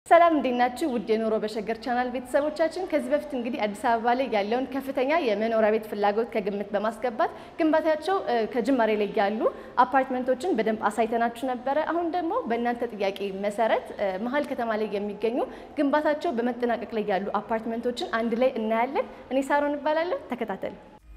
ሰላም እንዴት ናችሁ? ውድ የኑሮ በሸገር ቻናል ቤተሰቦቻችን፣ ከዚህ በፊት እንግዲህ አዲስ አበባ ላይ ያለውን ከፍተኛ የመኖሪያ ቤት ፍላጎት ከግምት በማስገባት ግንባታቸው እ፣ ከጅማሬ ላይ ያሉ አፓርትመንቶችን በደንብ አሳይተናችሁ ነበረ። አሁን ደግሞ በእናንተ ጥያቄ መሰረት እ፣ መሀል ከተማ ላይ የሚገኙ ግንባታቸው በመጠናቀቅ ላይ ያሉ አፓርትመንቶችን አንድ ላይ እናያለን። እኔ ሳሮን እባላለሁ። ተከታተሉ።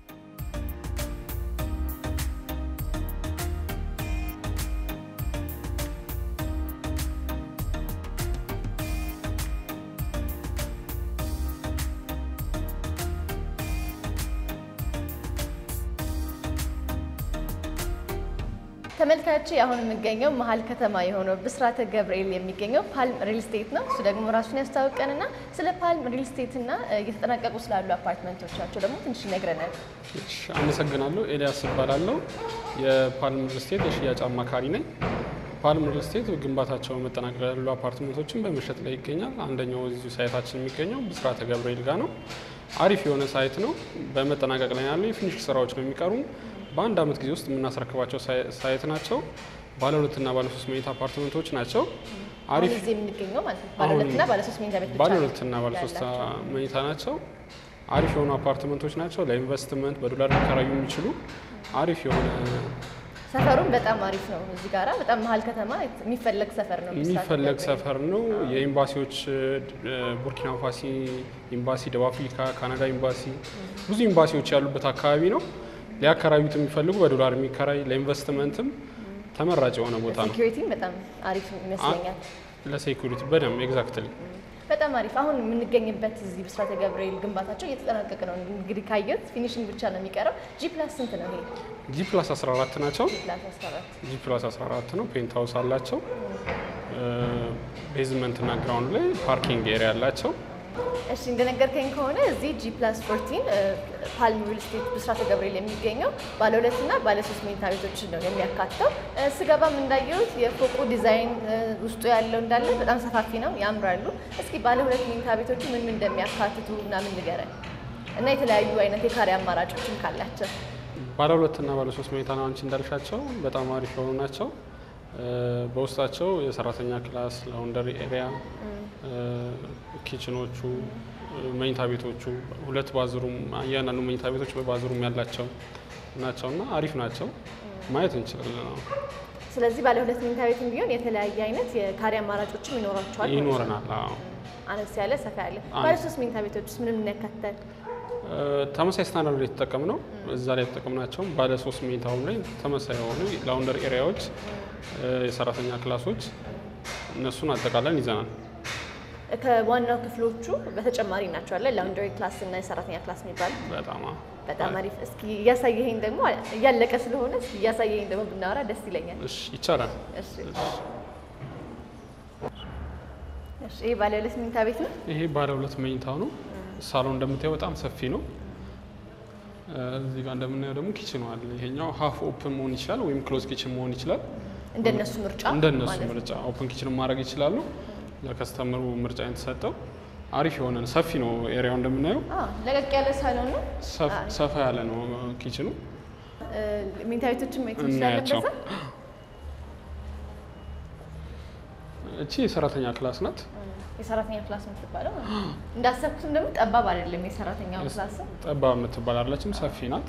ተመልካች አሁን የሚገኘው መሀል ከተማ የሆነው ብስራተ ገብርኤል የሚገኘው ፓልም ሪል ስቴት ነው። እሱ ደግሞ ራሱን ያስታውቀንና ስለ ፓልም ሪል ስቴት እና እየተጠናቀቁ ስላሉ አፓርትመንቶቻቸው ደግሞ ትንሽ ይነግረናል። እሺ፣ አመሰግናለሁ። ኤልያስ እባላለሁ። የፓልም ሪል ስቴት የሽያጭ አማካሪ ነኝ። ፓልም ሪል ስቴት ግንባታቸው መጠናቀቅ ያሉ አፓርትመንቶችን በመሸጥ ላይ ይገኛል። አንደኛው እዚሁ ሳይታችን የሚገኘው ብስራተ ገብርኤል ጋር ነው። አሪፍ የሆነ ሳይት ነው። በመጠናቀቅ ላይ ያሉ የፊኒሽ ስራዎች ነው የሚቀሩ። በአንድ አመት ጊዜ ውስጥ የምናስረክባቸው ሳይ- ሳይት ናቸው። ባለ ሁለትና ባለ ሶስት መኝታ አፓርትመንቶች ናቸው። አሁን አሪፍ እዚህ የምንገኘው ማለት ነው ባለ ሁለትና ባለ ሶስት መኝታ ቤት ብቻ ባለ ነው ሁለትና ባለ ሶስት ያላቸው። መኝታ ናቸው። አሪፍ የሆኑ አፓርትመንቶች ናቸው። ለኢንቨስትመንት በዶላር ሊከራዩ የሚችሉ አሪፍ የሆነ ሰፈሩም በጣም አሪፍ ነው። እዚህ ጋራ በጣም መሀል ከተማ የሚፈለግ ሰፈር ነው። ብስራተ የሚፈለግ ገብርኤል። ሰፈር ነው። የኤምባሲዎች እ፣ ቡርኪና ፋሲ ኤምባሲ፣ ደቡብ አፍሪካ፣ ካናዳ ኤምባሲ ብዙ ኤምባሲዎች ያሉበት አካባቢ ነው። ሊያከራዩት የሚፈልጉ በዶላር የሚከራይ ለኢንቨስትመንትም ተመራጭ የሆነ ቦታ ነው። ሴኪሪቲም በጣም አሪፍ ይመስለኛል። ለሴኩሪቲ በደንብ ኤግዛክትሊ በጣም አሪፍ። አሁን የምንገኝበት እዚህ ብስራተ ገብርኤል ግንባታቸው እየተጠናቀቀ ነው። እንግዲህ ካየሁት ፊኒሽንግ ብቻ ነው የሚቀረው። ጂ ፕላስ ስንት ነው ይሄ? ጂ ፕላስ 14 ናቸው። ጂ ፕላስ 14 ጂ ፕላስ 14 ነው። ፔንት ሀውስ አላቸው። ቤዝመንት እና ግራውንድ ላይ ፓርኪንግ ኤሪያ አላቸው። እሺ እንደነገርከኝ ከሆነ እዚህ ጂ ፕላስ 14 ፓልም ሪል ስቴት ብስራተ ገብርኤል የሚገኘው ባለ ሁለት እና ባለ ሶስት መኝታ ቤቶችን ነው የሚያካተው። እ፣ ስገባም እንዳየሁት የፎቁ ዲዛይን እ፣ ውስጡ ያለው እንዳለ በጣም ሰፋፊ ነው፣ ያምራሉ። እስኪ ባለ ሁለት መኝታ ቤቶቹ ምን ምን እንደሚያካትቱ ምናምን ንገረን እና የተለያዩ አይነት የካሬ አማራጮችም ካላቸው ባለ ሁለት እና ባለ ሶስት መኝታ ነው አንቺ እንዳልሻቸው በጣም አሪፍ የሆኑ ናቸው። እ፣ በውስጣቸው የሰራተኛ ክላስ፣ ላውንደሪ ኤሪያ፣ ኪችኖቹ፣ እ፣ መኝታ ቤቶቹ ሁለት ባዝሩም እያንዳንዱ መኝታ ቤቶች በባዝሩም ያላቸው ናቸው እና አሪፍ ናቸው። ማየት እንችላለን። አዎ። ስለዚህ ባለ ሁለት መኝታ ቤትም ቢሆን የተለያየ አይነት የካሬ አማራጮችም ይኖራቸዋል ማለት ነው። ይኖረናል። አዎ። አነስ ያለ ሰፋ ያለ አነስ- ባለ ሶስት መኝታ ቤቶች ውስጥ ምንም ያካትታል? እ፣ ተመሳሳይ ስታንዳርድ ላይ የተጠቀም ነው። እዛ ላይ የተጠቀምናቸውም ባለ ሶስት መኝታውም ላይ ተመሳሳይ የሆኑ ላውንደር ኤሪያዎች፣ እ፣ የሰራተኛ ክላሶች እነሱን አጠቃለን ይዘናል። ከዋናው ክፍሎቹ በተጨማሪ ናቸው አለ ላውንደሪ ክላስ እና የሰራተኛ ክላስ የሚባል በጣም አዎ። በጣም አሪፍ። እስኪ እያሳየኸኝ ደግሞ እያለቀ ስለሆነ እስኪ እያሳየኸኝ ደግሞ ብናወራ ደስ ይለኛል። እሺ ይቻላል። እሺ እሺ። ይሄ ባለ ሁለት መኝታ ቤት ነው። ይሄ ባለ ሁለት መኝታው ነው። ሳሎን እንደምታየው በጣም ሰፊ ነው። እ፣ እዚህ ጋር እንደምናየው ደግሞ ኪችኑ አለ። ይሄኛው ሀፍ ኦፕን መሆን ይችላል ወይም ክሎዝ ኪችን መሆን ይችላል። እንደነሱ ምርጫ እንደነሱ ማለት ነው። ምርጫ ኦፕን ኪችን ማድረግ ይችላሉ። ለከስተመሩ ምርጫ የተሰጠው አሪፍ የሆነ ነው። ሰፊ ነው ኤሪያው እንደምናየው አዎ፣ ለቀቅ ያለ ሳሎን ነው። ሰፍ- ሰፋ ያለ ነው ኪችኑ። እ፣ መኝታ ቤቶችን ማየት እንችላለን። እናያቸው። በዛ እቺ የሰራተኛ ክላስ ናት። የሰራተኛ ክላስ የምትባለው እንዳሰብኩትም ደግሞ ጠባብ አይደለም። የሰራተኛው ክላስ ጠባብ የምትባል አለችም፣ ሰፊ ናት።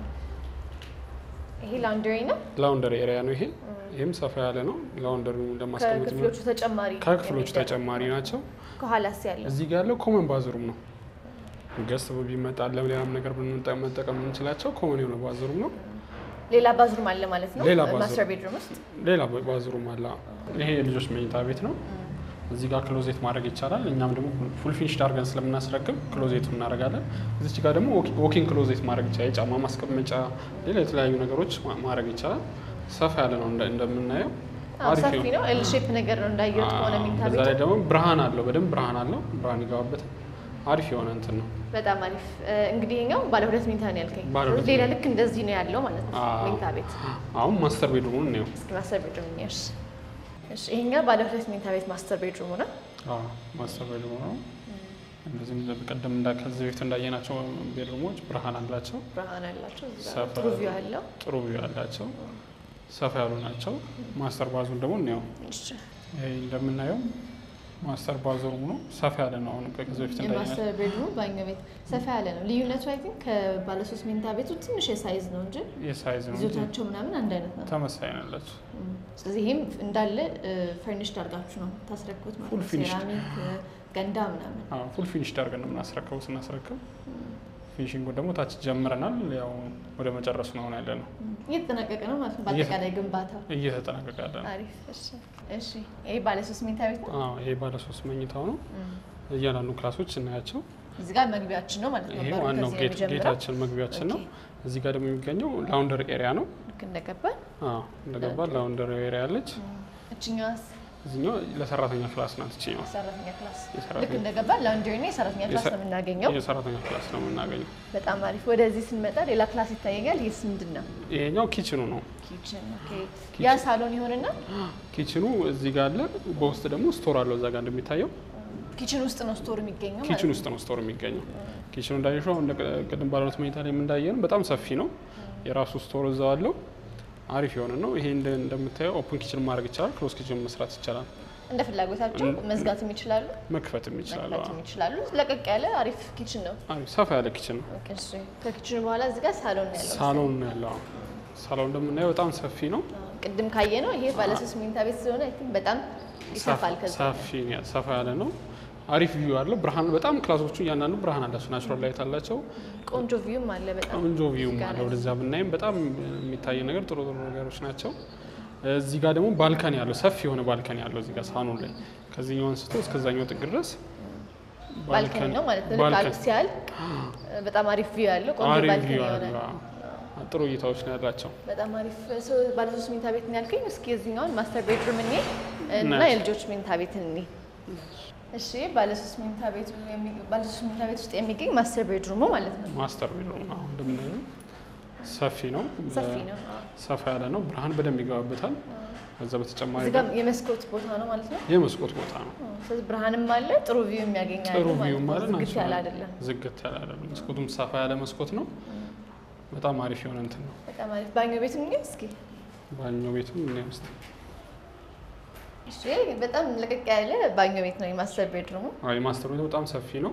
ይሄ ላውንደሪ ነው። ላውንደሪ ኤሪያ ነው ይሄ። ይህም ሰፋ ያለ ነው። ላውንደሪ እንደማስቀመጥ ከክፍሎቹ ተጨማሪ ከክፍሎቹ የሚደረግ። ተጨማሪ ናቸው። ከኋላስ ያለው እዚህ ጋር ያለው ኮመን ባዝሩም ነው። ገስት ቢመጣ ለሌላም ነገር ብንጠ- መጠቀም የምንችላቸው ኮመን የሆነ ባዝሩም ነው። ሌላ ባዝሩም አለ ማለት ነው። ሌላ ባዝሩም። ማስተር ቤድሩም ውስጥ ሌላ ባዝሩም አለ። ይሄ የልጆች መኝታ ቤት ነው። እዚህ ጋር ክሎዜት ማድረግ ይቻላል። እኛም ደግሞ ፉል ፊኒሽድ አድርገን ስለምናስረክብ ክሎዜቱ እናደርጋለን። እዚች ጋር ደግሞ ዎኪንግ ክሎዜት ማድረግ ይቻላል። የጫማ ማስቀመጫ፣ ሌላ የተለያዩ ነገሮች ማ- ማድረግ ይቻላል። ሰፋ ያለ ነው እንደ- እንደምናየው አዎ፣ አሪፍ ሰፊ ነው። ኤል ሼፕ ነገር ነው እንዳየሁት ከሆነ መኝታ በዛ ላይ ቤቱ ደግሞ ብርሃን አለው፣ በደንብ ብርሃን አለው። ብርሃን ይገባበታል። አሪፍ የሆነ እንትን ነው። በጣም አሪፍ። እ፣ እንግዲህ ይኸኛው ባለ ሁለት መኝታ ነው ያልከኝ። ባለ ሁለት ሌላ ልክ እንደዚህ ነው ያለው ማለት ነው አዎ። መኝታ ቤት። አሁን ማስተር ቤድሩሙን ነው እስኪ ማስተር ቤድሩም እሺ። እሺ፣ ይሄኛው ባለ ሁለት መኝታ ቤት ማስተር ቤድሩሙ ነው። አዎ ማስተር ቤድሩም ነው። እንደዚህም በቀደም እንዳ ከዚህ በፊት እንዳየናቸው ቤድሩሞች ብርሃን አላቸው፣ ብርሃን ያላቸው እዚህ ጋር ሰፋ ጥሩ ቪው አለው። ጥሩ ቪው አላቸው፣ ሰፋ ያሉ ናቸው። ማስተር ባዙን ደግሞ እንየው። እሺ፣ ይሄ እንደምናየው ማስተር ባዘሩም ነው ሰፋ ያለ ነው። አሁን ከዚህ በፊት እንዳየነው የማስተር ቤድሩም ባኞ ቤት ሰፋ ያለ ነው። ልዩነቱ አይ ቲንክ ከባለሶስት መኝታ ቤቱ ትንሽ የሳይዝ ነው እንጂ የሳይዝ ነው እንጂ ይዞታቸው ምናምን አንድ አይነት ነው። ተመሳሳይ ናላቸው። እም፣ ስለዚህ ይህም እንዳለ ፈርኒሽድ አድርጋችሁ ነው ታስረክቡት ማለት Full ነው። finished። ሴራሚክ ገንዳ ምናምን ፉል ፊኒሽ ዳርገን ነው የምናስረከቡ። ስናስረክብ ፊኒሽንጉ ደግሞ ታች ጀምረናል። ያው ወደ መጨረሱ ነው አሁን ያለ ነው። እም፣ እየተጠናቀቀ ነው ማለት ነው። በአጠቃላይ ግንባታው እየተጠናቀቀ ያለ ነው። አሪፍ። እሺ፣ እሺ። ይሄ ባለሶስት መኝታ ቤት ነው። አዎ ይሄ ባለ ሶስት መኝታው ነው። እም፣ እያንዳንዱ ክላሶች እናያቸው። እዚህ ጋር መግቢያችን ነው ማለት ነው። ይሄ በሩ ዋናው ከዚህ ነው ጌት የሚጀምረው። ጌታችን መግቢያችን ነው። ኦኬ። እዚህ ጋር ደግሞ የሚገኘው ላውንደር ኤሪያ ነው። ልክ እንደገባን አዎ እንደገባ ላውንደር ኤሪያ አለች። እችኛዋስ እዚኛው ለሰራተኛ ክላስ ናት። እችኛው ሰራተኛ ክላስ የሰራተኛ- ልክ እንደገባን ላውንደሪ እና የሰራተኛ ክላስ የሰ- ነው የምናገኘው። የሰራተኛ ክላስ ነው የምናገኘው። በጣም አሪፍ። ወደዚህ ስንመጣ ሌላ ክላስ ይታየኛል። ይህስ ምንድን ነው? ይሄኛው ኪችኑ ነው። ኪችን። ኦኬ። ያ ሳሎን ይሆንና ኪችኑ እዚህ ጋር አለ። በውስጥ ደግሞ ስቶር አለው። እዛ ጋር እንደሚታየው ኪችን ውስጥ ነው ስቶር የሚገኘው ማለት ኪችን ነው። ውስጥ ነው ስቶር የሚገኘው። ኪችኑ እንዳየሽው አሁን እንደ ቅድም ባለሁለት መኝታ ላይ የምንዳየን በጣም ሰፊ ነው። የራሱ ስቶር እዛው አለው። አሪፍ የሆነ ነው። ይሄ እንደ- እንደምታየው ኦፕን ኪችን ማድረግ ይቻላል። ክሎዝ ኪችን መስራት ይቻላል። እንደ ፍላጎታቸው መዝጋትም ይችላሉ፣ መክፈትም ይችላል። መክፈትም ይችላሉ። ለቀቅ ያለ አሪፍ ኪችን ነው። አሪፍ ሰፋ ያለ ኪችን ነው። ኦኬ፣ እሺ። ከኪችኑ በኋላ እዚህ ጋር ሳሎን ነው ያለው። ሳሎን ነው ያለው። አዎ። ሳሎን እንደምናየው በጣም ሰፊ ነው። አዎ፣ ቅድም ካየ ነው ይሄ ባለሶስት መኝታ ቤት ስለሆነ አይ ቲንክ በጣም ይሰፋል። ከዛ ሰፊ ነው፣ ሰፋ ያለ ነው። አሪፍ ቪው አለው። ብርሃን በጣም ክላሶቹ እያንዳንዱ ብርሃን አላቸው። ናቹራል ላይት አላቸው። ቆንጆ ቪውም አለ በጣም ቆንጆ ቪውም እዚህ ጋር አለ። ወደዛ ብናይም በጣም የሚታይ ነገር ጥሩ ጥሩ ነገሮች ናቸው። እዚህ ጋር ደግሞ ባልከኒ ያለው ሰፊ የሆነ ባልከኒ ያለው እዚህ ጋር ሳሎን ላይ ከዚህኛው አንስቶ እስከዛኛው ጥግ ድረስ ባልከኒ ነው ማለት ነው። ልክ ባልከኒ አልፍ ሲያልቅ በጣም አሪፍ ቪው ያለው ቆንጆ አሪፍ ባልከኒ ቪው የሆነ አለው። አዎ። ጥሩ እይታዎች ነው ያላቸው። በጣም አሪፍ ሰው ባለሶስት መኝታ ቤት ነው ያልከኝ። እስኪ እዚህኛውን ማስተር ቤድሩም እኔ እና ናይስ። የልጆች መኝታ ቤት እኔ እሺ፣ ባለሶስት መኝታ ቤቱ የሚ- ባለሶስት መኝታ ቤት ውስጥ የሚገኝ ማስተር ቤድሩሙ ማለት ነው። ማስተር ቤድሩም ነው አሁን እንደምናየው ሰፊ ነው፣ ሰፊ ነው። አዎ። ሰፋ ያለ ነው። ብርሃን በደንብ ይገባበታል። ከዛ በተጨማሪ እዚህ ጋር የመስኮት ቦታ ነው ማለት ነው። የመስኮት ቦታ ነው። አዎ፣ ስለዚህ ብርሃንም አለ፣ ጥሩ ቪው የሚያገኝ አለ ጥሩ ማለት ቪው ነው። ማለት ዝግት ያለ አይደለም። ዝግት ያለ አይደለም። መስኮቱም ሰፋ ያለ መስኮት ነው። በጣም አሪፍ የሆነ እንትን ነው። በጣም አሪፍ ባኞ ቤትም ግን እስኪ ባኞ ቤቱም ምን ውስጥ እሺ፣ በጣም ለቀቅ ያለ ባኞ ቤት ነው የማስተር ቤድሩሙ። የማስተር ቤቱ በጣም ሰፊ ነው።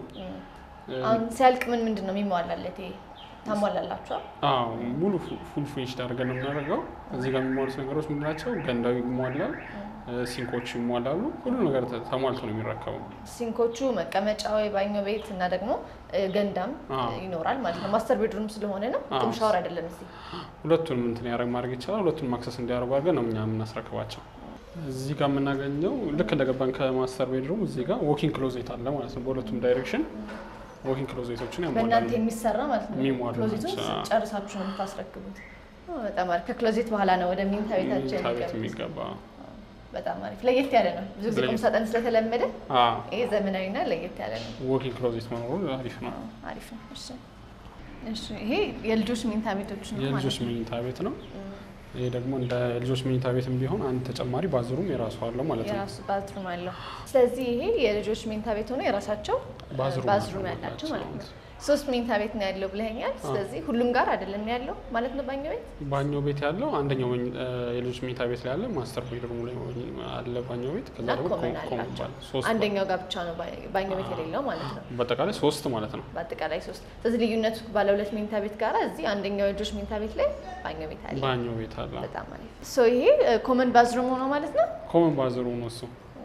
አሁን ሲያልቅ ምን ምንድን ነው የሚሟላለት? ይሄ ታሟላላችኋል? አዎ ሙሉ ፉል ፊኒሽ አድርገን ነው የምናደርገው። እዚህ ጋር የሚሟሉት ነገሮች ምንድን ናቸው? ገንዳው ይሟላል፣ ሲንኮቹ ይሟላሉ። ሁሉ ነገር ተ- ተሟልቶ ነው የሚረከበው። ሲንኮቹ መቀመጫ ወይ ባኞ ቤት እና ደግሞ እ፣ ገንዳም አዎ። ይኖራል ማለት ነው። ማስተር ቤድሩም ስለሆነ ነው። አዎ። ቁም ሻወር አይደለም እዚህ። ሁለቱንም እንትን ያደረግ ማድረግ ይቻላል። ሁለቱንም አክሰስ እንዲያደርጉ አድርገን ነው እኛ የምናስረክባቸው። እዚህ ጋር የምናገኘው ልክ እንደገባን ከማስተር ቤድሩም እዚህ ጋር ዎኪንግ ክሎዜት አለ ማለት ነው። በሁለቱም ዳይሬክሽን ዎኪንግ ክሎዜቶችን ያሟላሉ። በእናንተ የሚሰራ ማለት ነው። የሚሟሉ ክሎዜቱን ናቸው። ጨርሳችሁ ነው የምታስረክቡት። ኦ፣ በጣም አሪፍ። ከክሎዜት በኋላ ነው ወደ ሚኒታ ቤታቸው መኝታ ቤት የሚገቡት። የሚገባ በጣም አሪፍ። ለየት ያለ ነው። ብዙ ጊዜ ቁም ለየት- ሳጥን ስለተለመደ አዎ፣ ይሄ ዘመናዊና ለየት ያለ ነው። ዎኪንግ ክሎዜት መኖሩ አሪፍ ነው። አዎ፣ አሪፍ ነው። እሺ፣ እሺ። ይሄ የልጆች ሚኒታ ቤቶች ነው ማለት የልጆች ነው። መኝታ ቤት ነው። ይሄ ደግሞ እንደ ልጆች መኝታ ቤትም ቢሆን አንድ ተጨማሪ ባዝሩም የራሱ አለው ማለት ነው። የራሱ ባዝሩም አለው። ስለዚህ ይሄ የልጆች መኝታ ቤት ሆኖ የራሳቸው ባዝሩም ባዝሩም አለው ያላቸው ማለት ማለት ነው። ሶስት መኝታ ቤት ነው ያለው ብለኸኛል። ስለዚህ ሁሉም ጋር አይደለም ያለው ማለት ነው ባኞ ቤት። ባኞ ቤት ያለው አንደኛው መኝ- እ፣ የልጆች መኝታ ቤት ላይ አለ። ማስተር ቤድሩም ላይ አለ ባኞ ቤት። ከዛ እና ደግሞ ኮመን ኮ- ኮመን አላቸው። ባለ ሶስት አንደኛው ጋር ብቻ ነው ባ- ባኞ ቤት የሌለው ማለት ነው። በአጠቃላይ ሶስት ማለት ነው። በአጠቃላይ ሶስት። ስለዚህ ልዩነቱ ባለ ሁለት መኝታ ቤት ጋር እዚህ አንደኛው የልጆች መኝታ ቤት ላይ ባኞ ቤት አለ። ባኞ ቤት አለ። በጣም አሪፍ። ሶ ይሄ ኮመን ባዝሩም ሆኖ ማለት ነው። ኮመን ባዝሩም ነው እሱ።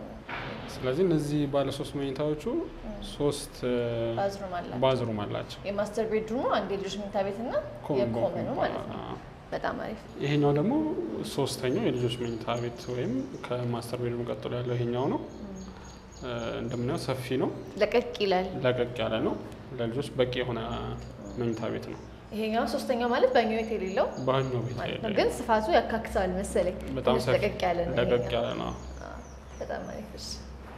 ስለዚህ እነዚህ ባለ ሶስት መኝታዎቹ ሶስት እ፣ ባዝሩም አላቸው። ባዝሩም አላቸው። የማስተር ቤድሩሙ አንድ የልጆች መኝታ ቤት እና ኮመን የኮመኑ ባዝሩም ማለት ነው። አዎ። በጣም አሪፍ። ይሄኛው ደግሞ ሶስተኛው የልጆች መኝታ ቤት ወይም ከማስተር ቤድሩም ቀጥሎ ያለው ይሄኛው ነው። እ፣ እንደምናየው ሰፊ ነው፣ ለቀቅ ይላል። ለቀቅ ያለ ነው። ለልጆች በቂ የሆነ መኝታ ቤት ነው። ይሄኛው ሶስተኛው ማለት ባኞ ቤት የሌለው ባኞ ቤት ማለት ነው። የሌለው ግን ስፋቱ ያካክሰዋል መሰለኝ። በጣም ትንሽ ሰፊ ለቀቅ ያለ ነው። ለቀቅ ይሄኛው። ያለ ነው። አዎ፣ በጣም አሪፍ። እሺ።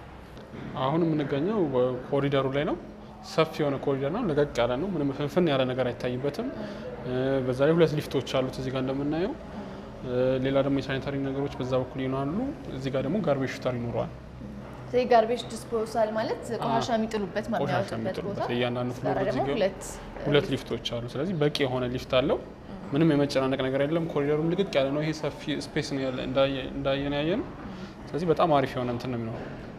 አሁን የምንገኘው ኮሪደሩ ላይ ነው። ሰፊ የሆነ ኮሪደር ነው። ለቀቅ ያለ ነው። ምንም ፍንፍን ያለ ነገር አይታይበትም። እ፣ በዛ ላይ ሁለት ሊፍቶች አሉት እዚህ ጋር እንደምናየው። እ፣ ሌላ ደግሞ የሳኒታሪ ነገሮች በዛ በኩል ይሆናሉ። እዚህ ጋር ደግሞ ጋርቤጅ ሹተር ይኖረዋል። ስለዚህ ጋርቤጅ ዲስፖዛል ማለት ቆሻሻ የሚጥሉበት ቆሻሻ የሚያወጡበት ቦታ። የሚጥሉበት እያንዳንዱ እዛ ፍሎር ጋር ደግሞ እዚህ ጋር ሁለት ሁለት ሊፍቶች አሉ። ስለዚህ በቂ የሆነ ሊፍት አለው። ምንም የመጨናነቅ ነገር የለም። ኮሪደሩም ልቅቅ ያለ ነው። ይሄ ሰፊ ስፔስ ነው ያለ እንዳየ- እንዳየን ያየ ነው። ስለዚህ በጣም አሪፍ የሆነ እንትን ነው የሚኖረው።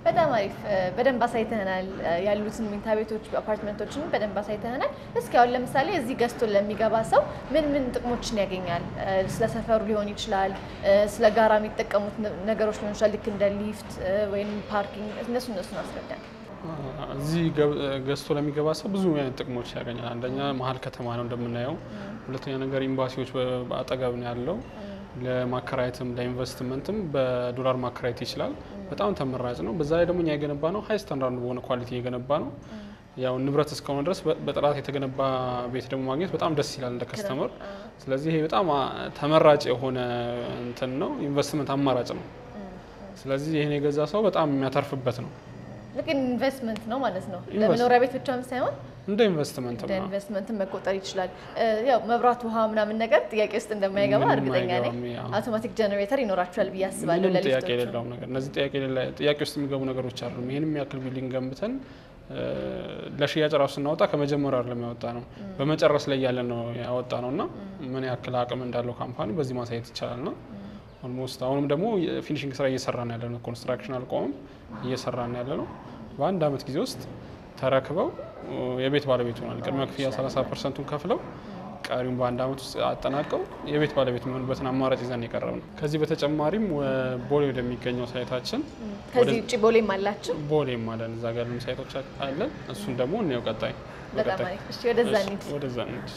በጣም አሪፍ በደንብ አሳይተናል። ያሉትን መኝታ ቤቶች አፓርትመንቶችን በደንብ አሳይተናል። እስኪ አሁን ለምሳሌ እዚህ ገዝቶ ለሚገባ ሰው ምን ምን ጥቅሞችን ያገኛል? ስለ ሰፈሩ ሊሆን ይችላል፣ ስለ ጋራ የሚጠቀሙት ነገሮች ሊሆን ይችላል፣ ልክ እንደ ሊፍት ወይም ፓርኪንግ፣ እነሱ እነሱን አስረዳን። እዚህ ገዝቶ ለሚገባ ሰው ብዙ አይነት ጥቅሞች ያገኛል። አንደኛ መሀል ከተማ ነው እንደምናየው። ሁለተኛ ነገር ኤምባሲዎች በአጠገብ ነው ያለው። ለማከራየትም ለኢንቨስትመንትም በዶላር ማከራየት ይችላል። በጣም ተመራጭ ነው። በዛ ላይ ደግሞ እኛ የገነባ ነው ሀይ ስታንዳርድ በሆነ ኳሊቲ የገነባ ነው። ያው ንብረት እስከሆነ ድረስ በጥራት የተገነባ ቤት ደግሞ ማግኘት በጣም ደስ ይላል እንደ ከስተመር። ስለዚህ ይሄ በጣም ተመራጭ የሆነ እንትን ነው፣ ኢንቨስትመንት አማራጭ ነው። ስለዚህ ይህን የገዛ ሰው በጣም የሚያተርፍበት ነው። ልክ ኢንቨስትመንት ነው ማለት ነው። ለመኖሪያ ቤት ብቻም ሳይሆን እንደ ኢንቨስትመንት እንደ ኢንቨስትመንትም መቆጠር ይችላል። ያው መብራት፣ ውሃ ምናምን ነገር ጥያቄ ውስጥ እንደማይገባ እርግጠኛ ነኝ። አውቶማቲክ ጀኔሬተር ይኖራቸዋል ብዬ አስባለሁ። ምንም ጥያቄ የሌለው ነገር እነዚህ ጥያቄ ውስጥ የሚገቡ ነገሮች አሉ። ይህንም ያክል ቢልዲንግ ገንብተን ለሽያጭ ራሱ ስናወጣ ከመጀመሪያው አይደለም ያወጣ ነው፣ በመጨረስ ላይ ያለ ነው ያወጣ ነው እና ምን ያክል አቅም እንዳለው ካምፓኒ በዚህ ማሳየት ይቻላል ነው ኦልሞስት አሁንም ደግሞ ፊኒሽንግ ስራ እየሰራ ነው ያለ ነው። ኮንስትራክሽን አልቆመም፣ እየሰራ ነው ያለ ነው። በአንድ አመት ጊዜ ውስጥ ተረክበው የቤት ባለቤት ሆናል። ቅድመ ክፍያ 30 ፐርሰንቱን ከፍለው ቀሪውን በአንድ አመት ውስጥ አጠናቀው የቤት ባለቤት የሚሆኑበትን አማራጭ ይዘን የቀረብ ነው። ከዚህ በተጨማሪም ቦሌ ወደሚገኘው ሳይታችን ከዚህ ውጭ ቦሌም አላችሁ? ቦሌም አለን። እዛ ጋር ሳይቶች አለን። እሱን ደግሞ እንየው ቀጣይ። በጣም አሪፍ። እሺ፣ ወደዛ እንሂድ። ወደዛ እንሂድ።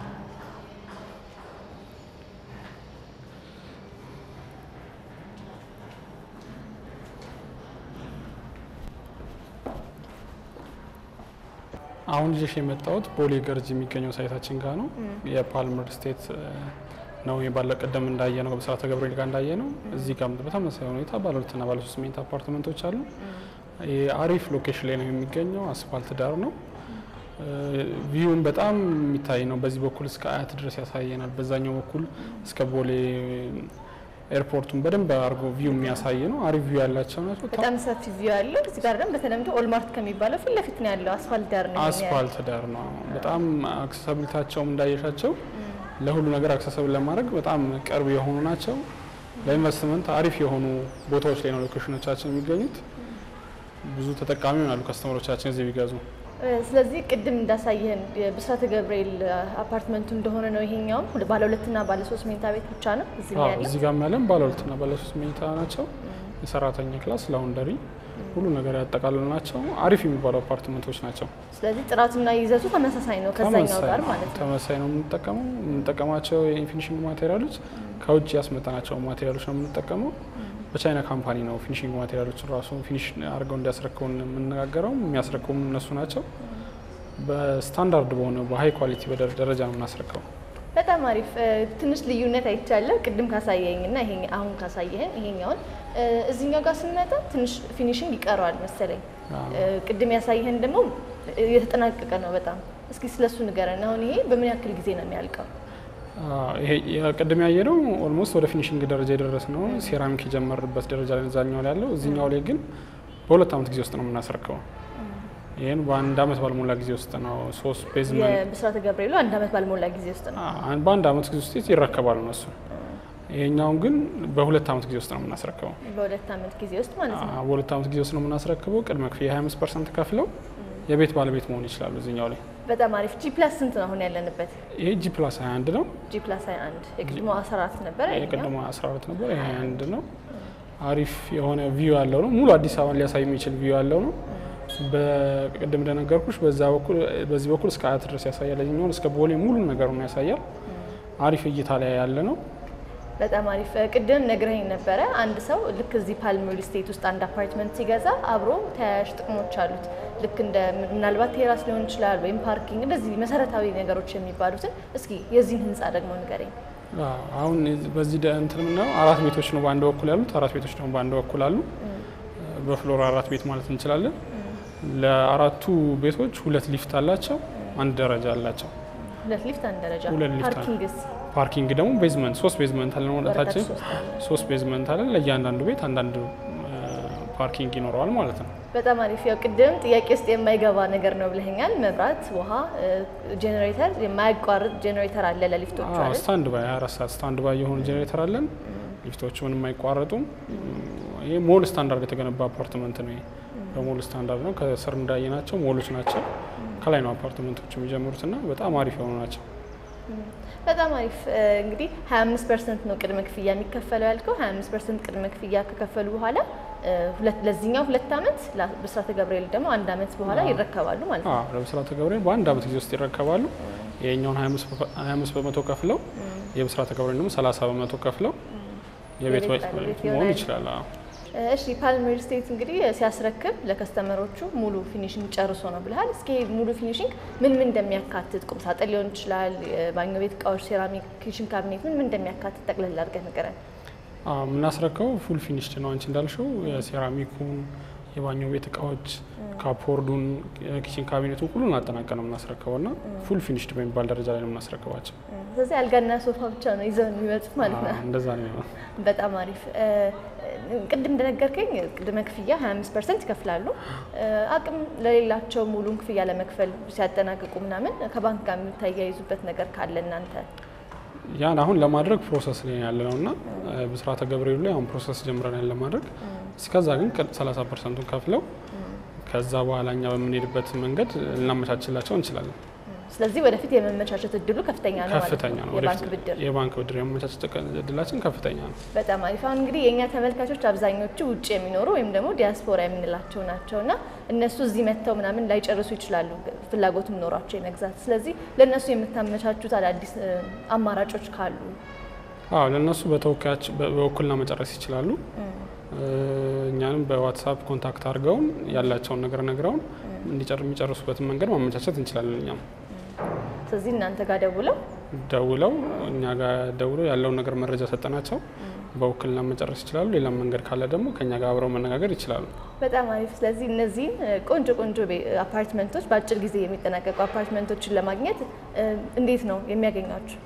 አሁን ይዤሽ የመጣሁት ቦሌ ገርጅ የሚገኘው ሳይታችን ጋር ነው። የፓልመር ስቴት ነው ባለ ቀደም እንዳየ ነው በስራተ ገብርኤል ጋር እንዳየ ነው። እዚህ ጋር በተመሳሳይ ሁኔታ ባለ ሁለትና ባለ ሶስት መኝታ አፓርትመንቶች አሉ። አሪፍ ሎኬሽን ላይ ነው የሚገኘው። አስፋልት ዳር ነው። ቪውን በጣም የሚታይ ነው። በዚህ በኩል እስከ አያት ድረስ ያሳየናል። በዛኛው በኩል እስከ ቦሌ ኤርፖርቱን በደንብ አድርጎ ቪው የሚያሳይ ነው። አሪፍ ቪው ያላቸው ናቸው። በጣም ሰፊ ቪው ያለው እዚህ ጋር ደግሞ በተለምዶ ኦልማርት ከሚባለው ፊት ለፊት ነው ያለው። አስፋልት ዳር ነው። አስፋልት ዳር ነው። በጣም አክሰሳቢሊታቸውም እንዳየሻቸው ለሁሉ ነገር አክሰሳብል ለማድረግ በጣም ቅርብ የሆኑ ናቸው። ለኢንቨስትመንት አሪፍ የሆኑ ቦታዎች ላይ ነው ሎኬሽኖቻችን የሚገኙት። ብዙ ተጠቃሚ ይሆናሉ ከስተመሮቻችን እዚህ ቢገዙ። ስለዚህ ቅድም እንዳሳየህን ብስራተ ገብርኤል አፓርትመንቱ እንደሆነ ነው። ይሄኛውም ባለ ሁለትና ባለ ሶስት መኝታ ቤት ብቻ ነው እዚህ አዎ፣ ያለው። እዚህ ጋር ያለን ባለ ሁለትና ባለ ሶስት መኝታ ናቸው። የሰራተኛ ክላስ፣ ላውንደሪ፣ ሁሉ ነገር ያጠቃልሉ ናቸው። አሪፍ የሚባሉ አፓርትመንቶች ናቸው። ስለዚህ ጥራቱና ይዘቱ ተመሳሳይ ነው ከዛኛው ጋር ነው ማለት ነው። ተመሳሳይ ነው የምንጠቀመው። የምንጠቀማቸው የፊኒሽንግ ማቴሪያሎች ከውጭ ያስመጣናቸው ማቴሪያሎች ነው የምንጠቀመው። በቻይና ካምፓኒ ነው ፊኒሽንግ ማቴሪያሎችን ራሱ ፊኒሽ አድርገው እንዲያስረክቡን የምንነጋገረው። የሚያስረክቡም እነሱ ናቸው። በስታንዳርድ በሆነ በሀይ ኳሊቲ ደረጃ ነው የምናስረክበው። በጣም አሪፍ ትንሽ ልዩነት አይቻለሁ ቅድም ካሳየኝ እና ይሄ አሁን ካሳየህን ይሄኛውን እዚህኛው ጋር ስንመጣ ትንሽ ፊኒሽንግ ይቀረዋል መሰለኝ። ቅድም ያሳየህን ደግሞ የተጠናቀቀ ነው በጣም። እስኪ ስለሱ ንገረን። አሁን ይሄ በምን ያክል ጊዜ ነው የሚያልቀው? ይሄ ቅድም ያየነው ኦልሞስት ወደ ፊኒሽንግ ደረጃ የደረስ ነው። ሴራሚክ የጀመርበት ደረጃ ላይ እዛኛው ላይ ያለው፣ እዚኛው ላይ ግን በሁለት ዓመት ጊዜ ውስጥ ነው የምናስረክበው። ይህን በአንድ ዓመት ባልሞላ ጊዜ ውስጥ ነው ሶስት ቤዝመንት የብስራተ ገብርኤሉ አንድ ዓመት ባልሞላ ጊዜ ውስጥ ነው። በአንድ ዓመት ጊዜ ውስጥ ይረከባሉ እነሱ። ይሄኛውን ግን በሁለት ዓመት ጊዜ ውስጥ ነው የምናስረክበው። በሁለት ዓመት ጊዜ ውስጥ ማለት ነው። አዎ፣ በሁለት ዓመት ጊዜ ውስጥ ነው የምናስረክበው። ቅድመ ክፍያ 25 ፐርሰንት ከፍለው የቤት ባለቤት መሆን ይችላሉ። እዚኛው ላይ በጣም አሪፍ። ጂ ፕላስ ስንት ነው አሁን ያለንበት? ይሄ ጂ ፕላስ 21 ነው። ጂ ፕላስ 21 የቅድሞ 14 ነበር። የቅድሞ 12 ነበር። ይሄ 21 ነው። አሪፍ የሆነ ቪው ያለው ነው። ሙሉ አዲስ አበባን ሊያሳይ የሚችል ቪው ያለው ነው። በቅድም እንደነገርኩሽ በዛ በኩል በዚህ በኩል እስከ አያት ድረስ ያሳያል። የኛውን እስከ ቦሌ ሙሉ ነገሩን ያሳያል። አሪፍ እይታ ላይ ያለ ነው። በጣም አሪፍ። ቅድም ነግረኝ ነበረ አንድ ሰው ልክ እዚህ ፓልም ሪል ስቴት ውስጥ አንድ አፓርትመንት ሲገዛ አብሮ ተያያዥ ጥቅሞች አሉት። ልክ እንደ ምናልባት ቴራስ ሊሆን ይችላል ወይም ፓርኪንግ፣ እንደዚህ መሰረታዊ ነገሮች የሚባሉትን እስኪ የዚህን ህንፃ ደግሞ ንገረኝ። አሁን በዚህ እንትን የምናየው አራት ቤቶች ነው በአንድ በኩል ያሉት፣ አራት ቤቶች ደግሞ በአንድ በኩል አሉ። በፍሎር አራት ቤት ማለት እንችላለን። ለአራቱ ቤቶች ሁለት ሊፍት አላቸው፣ አንድ ደረጃ አላቸው። ሁለት ሊፍት አንድ ደረጃ። ሁለት ሊፍት አለ። ፓርኪንግስ ፓርኪንግ ደግሞ ቤዝመንት ሶስት ቤዝመንት አለ ወደታችን ወደታች ሶስት አለ። ሶስት ቤዝመንት አለ። ለእያንዳንዱ ቤት አንዳንድ ፓርኪንግ ይኖረዋል ማለት ነው። በጣም አሪፍ። ያው ቅድም ጥያቄ ውስጥ የማይገባ ነገር ነው ብለኸኛል። መብራት፣ ውሃ፣ ጄኔሬተር፣ የማያቋርጥ ጄኔሬተር አለ ለሊፍቶቹ አይደል? ስታንድ ባይ 24 ሰዓት ስታንድ ባይ የሆኑ ጄኔሬተር አለን። ሊፍቶቹ ምንም አይቋረጡም። ይሄ ሞል ስታንዳርድ የተገነባ አፓርትመንት ነው። ይሄ በሞል ስታንዳርድ ነው። ከስር እንዳየናቸው ሞሎች ናቸው። ከላይ ነው አፓርትመንቶች የሚጀምሩትና በጣም አሪፍ የሆኑ ናቸው። በጣም አሪፍ እንግዲህ 25 ፐርሰንት ነው ቅድመ ክፍያ የሚከፈለው ያልከው። 25 ፐርሰንት ቅድመ ክፍያ ከከፈሉ በኋላ ሁለት ለዚህኛው ሁለት ዓመት ብስራተ ገብርኤል ደግሞ አንድ ዓመት በኋላ ይረከባሉ ማለት ነው። አዎ ለብስራተ ገብርኤል በአንድ ዓመት ጊዜ ውስጥ ይረከባሉ። ይሄኛውን 25 በመቶ ከፍለው የብስራተ ገብርኤል ደግሞ 30 በመቶ ከፍለው የቤት ባለቤት መሆን ይችላል። አዎ እሺ ፓልም ሪል ስቴት እንግዲህ ሲያስረክብ ለከስተመሮቹ ሙሉ ፊኒሽንግ ጨርሶ ነው ብለሃል። እስኪ ሙሉ ፊኒሽንግ ምን ምን እንደሚያካትት ቁም ሳጥን ሊሆን ይችላል፣ ባኞ ቤት እቃዎች፣ ሴራሚክ፣ ኪችን ካቢኔት ምን ምን እንደሚያካትት ጠቅለል አድርገህ ንገረን። የምናስረከው ፉል ፊኒሽድ ነው። አንቺ እንዳልሽው የሴራሚኩን፣ የባኞ ቤት እቃዎች፣ ካፖርዱን፣ ኪችን ካቢኔቱን ሁሉን አጠናቀን ነው የምናስረክበው እና ፉል ፊኒሽድ በሚባል ደረጃ ላይ ነው የምናስረክባቸው። ስለዚህ አልጋና ሶፋ ብቻ ነው ይዘው የሚመጡት ማለት ነው። እንደዛ ነው። በጣም አሪፍ። ቅድም እንደነገርከኝ ቅድመ ክፍያ 25 ፐርሰንት ይከፍላሉ። አቅም ለሌላቸው ሙሉን ክፍያ ለመክፈል ሲያጠናቅቁ ምናምን ከባንክ ጋር የምታያይዙበት ነገር ካለ እናንተ ያን አሁን ለማድረግ ፕሮሰስ ላይ ያለ ነው እና ብስራተ ገብርኤሉ ላይ አሁን ፕሮሰስ ጀምረናል ለማድረግ። እስከዛ ግን 30 ፐርሰንቱን ከፍለው ከዛ በኋላ እኛ በምንሄድበት መንገድ ልናመቻችላቸው እንችላለን። ስለዚህ ወደፊት የመመቻቸት እድሉ ከፍተኛ ነው ማለት ከፍተኛ ነው። የባንክ ወደፊት ብድር የባንክ ብድር የመመቻቸት እድላችን ከፍተኛ ነው። በጣም አሪፍ። አሁን እንግዲህ የእኛ ተመልካቾች አብዛኞቹ ውጭ የሚኖሩ ወይም ደግሞ ዲያስፖራ የምንላቸው ናቸው እና እነሱ እዚህ መጥተው ምናምን ላይጨርሱ ይችላሉ ፍላጎትም ኖሯቸው የመግዛት። ስለዚህ ለእነሱ የምታመቻቹት አዳዲስ አማራጮች ካሉ? አዎ ለእነሱ በተወካያች በውክልና መጨረስ ይችላሉ። እኛንም በዋትሳፕ ኮንታክት አድርገውን ያላቸውን ነገር ነግረውን የሚጨርሱበትን መንገድ ማመቻቸት እንችላለን እኛም ስለዚህ እናንተ ጋር ደውለው ደውለው እኛ ጋር ደውለው ያለውን ነገር መረጃ ሰጠናቸው በውክልና መጨረስ ይችላሉ። ሌላም መንገድ ካለ ደግሞ ከኛ ጋር አብረው መነጋገር ይችላሉ። በጣም አሪፍ። ስለዚህ እነዚህን ቆንጆ ቆንጆ አፓርትመንቶች በአጭር ጊዜ የሚጠናቀቁ አፓርትመንቶችን ለማግኘት እንዴት ነው የሚያገኟቸው?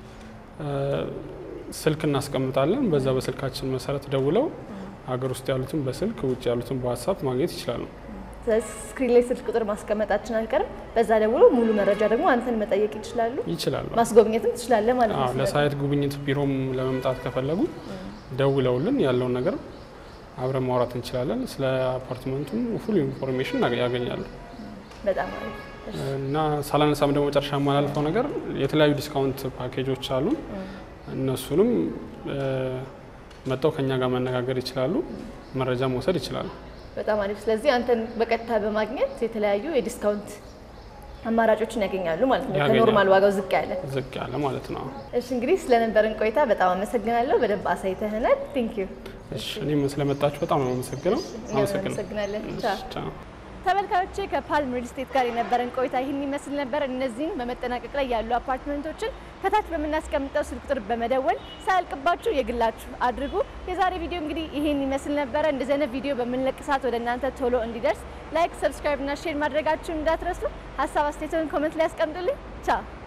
ስልክ እናስቀምጣለን። በዛ በስልካችን መሰረት ደውለው ሀገር ውስጥ ያሉትን በስልክ ውጭ ያሉትን በዋትሳፕ ማግኘት ይችላሉ። ስለዚህ ስክሪን ላይ ስልክ ቁጥር ማስቀመጣችን አልቀርም። በዛ ደውሎ ሙሉ መረጃ ደግሞ አንተን መጠየቅ ይችላሉ። ይችላሉ። ማስጎብኘትም ትችላለህ ማለት ነው። ለሳይት ጉብኝት ቢሮም ለመምጣት ከፈለጉ ደውለውልን ያለውን ነገር አብረን ማውራት እንችላለን። ስለ አፓርትመንቱም ፉል ኢንፎርሜሽን ያገኛሉ። በጣም አሪፍ እና ሳላነሳም ደግሞ መጨረሻ የማላልፈው ነገር የተለያዩ ዲስካውንት ፓኬጆች አሉ። እነሱንም መጥተው ከኛ ጋር መነጋገር ይችላሉ፣ መረጃ መውሰድ ይችላሉ። በጣም አሪፍ። ስለዚህ አንተን በቀጥታ በማግኘት የተለያዩ የዲስካውንት አማራጮችን ያገኛሉ ማለት ነው። ያገኛሉ። ከኖርማል ዋጋው ዝቅ ያለ። ዝቅ ያለ ማለት ነው። እሺ እንግዲህ ስለነበረን ቆይታ በጣም አመሰግናለሁ። በደንብ አሳይተህናል። ቴንክ ዩ። እሺ እኔም ስለመጣችሁ በጣም ነው አመሰግነው። እናመሰግናለን። ቻው። ቻው። ተመልካዮቼ ከፓልም ሪል ስቴት ጋር የነበረን ቆይታ ይህን ይመስል ነበር። እነዚህን በመጠናቀቅ ላይ ያሉ አፓርትመንቶችን ከታች በምናስቀምጠው ስልክ ቁጥር በመደወል ሳያልቅባችሁ የግላችሁ አድርጉ። የዛሬ ቪዲዮ እንግዲህ ይህን ይመስል ነበረ። እንደዚህ አይነት ቪዲዮ በምንለቅ ሰዓት ወደ እናንተ ቶሎ እንዲደርስ ላይክ፣ ሰብስክራይብ እና ሼር ማድረጋችሁን እንዳትረሱ። ሀሳብ አስተያየቶን ኮመንት ላይ ያስቀምጡልኝ። ቻው